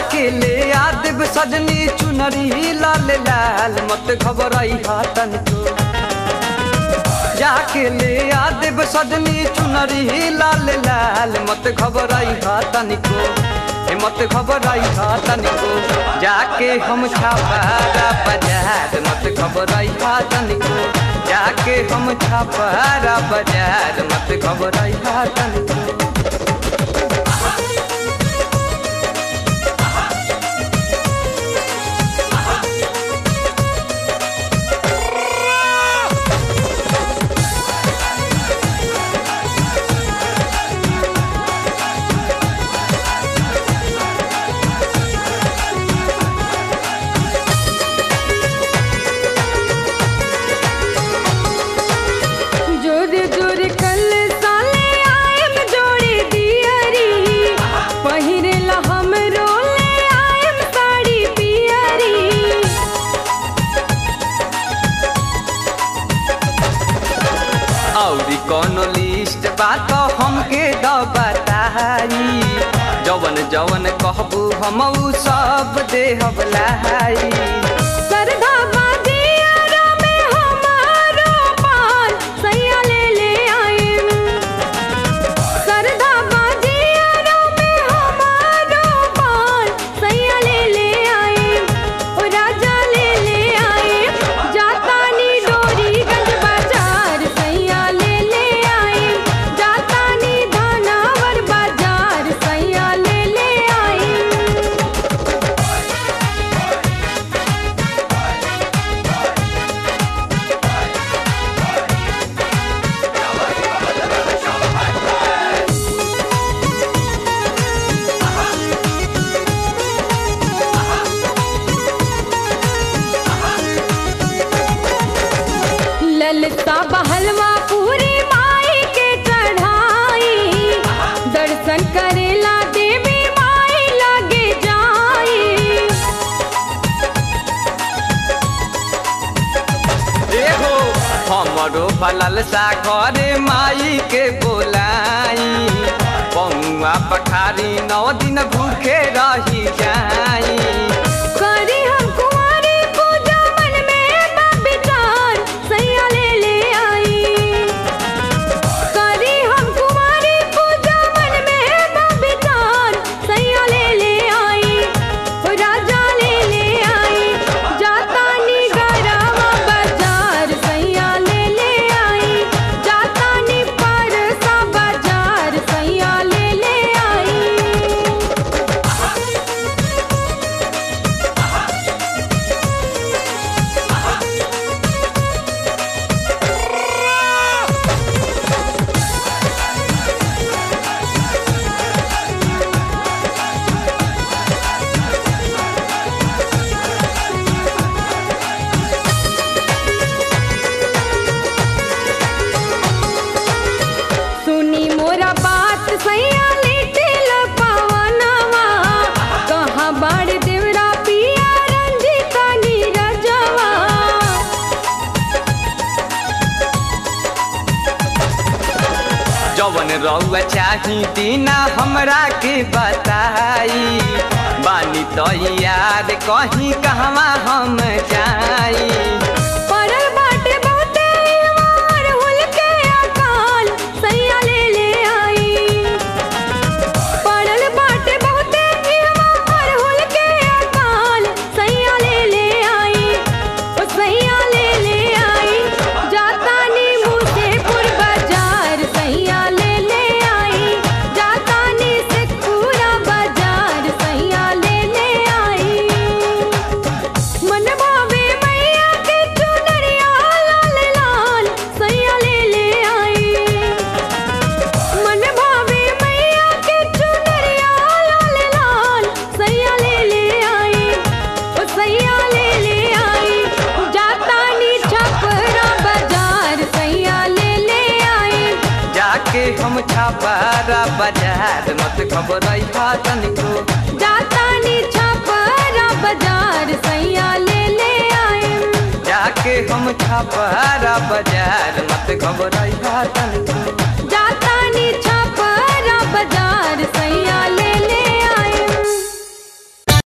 जाके ले आदिब सजनी चुनरी लाल लाल मत घबराई हाथन को जाके ले आदिब सजनी चुनरी लाल लाल मत घबराई हाथन को ए मत घबराई हाथन को जाके हम छापारा बाजार मत घबराई हाथन को जाके हम छापारा बाजार मत घबराई हाथन को जोर जोर कल साले आयम जोड़ी दियरी पहिरेला हम रोले आयम साड़ी पियरी औरी कोनो लिस्ट बात हमके द बताई जवन जवन कहबू हम उ सब देहब लाई सरधा बाजियारा में हमारो पान सैया ले ले आयम सरधा बाजियारा में हमारो पान सैया ले ले आयम ओ राजा ले ले आयम जातानी डोरीगंज बाजार सैया ले ले आयम जातानी धानावर बाजार सैया ले ले आयम ललता बहलवा पूरी माई के चढ़ाई दर्शन करेला देवी माई लगे जाई एहो हमरो फलल सा घरे माई के बोलाई पौआ पखारी नौ दिन भूखे रही जाई करी हम कुंवारी पूजा मन में बा विचार सैया ले ले आई करी हम कुंवारी पूजा मन में बा विचार सैया ले ले आई ओ राजा ले ले आई जातानी गरवा बाजार सैया ले ले आई जातानी परसा बाजार सैया ले ले आई सुनी मोरा बात सैया लिटिल पवनवा कहाँ बाड़ देवरा पिया रंजिता नीरजवा जवन रउआ चाही दीना हमरा के बताई बानी तो याद कहीं कहवा हम जाई परल बाटे बहुते वार हुल के अकाल सैया ले ले आई परल बाटे बहुते वार हुल के अकाल सैया ले ले आई ओ सैया ले ले आई जातानी मुसेपुर बाजार सैया ले ले आई जातानी शेखपुरा बाजार सैया ले ले आई मन भावे मैया के चुनरिया लाल लाल सैया ले ले आई मन भावे मैया के चुनरिया लाल लाल सैया ले ले आई ओ सैया ले ले आई जातानी छपरा बाजार सैया ले ले आई जाके हम छापारा बाजार मत खबरई हाथन को जातानी छपरा बाजार सैया ले ले आई जाके हम छापारा बाजार मत घबराई हाथन को जातानी छपरा बाजार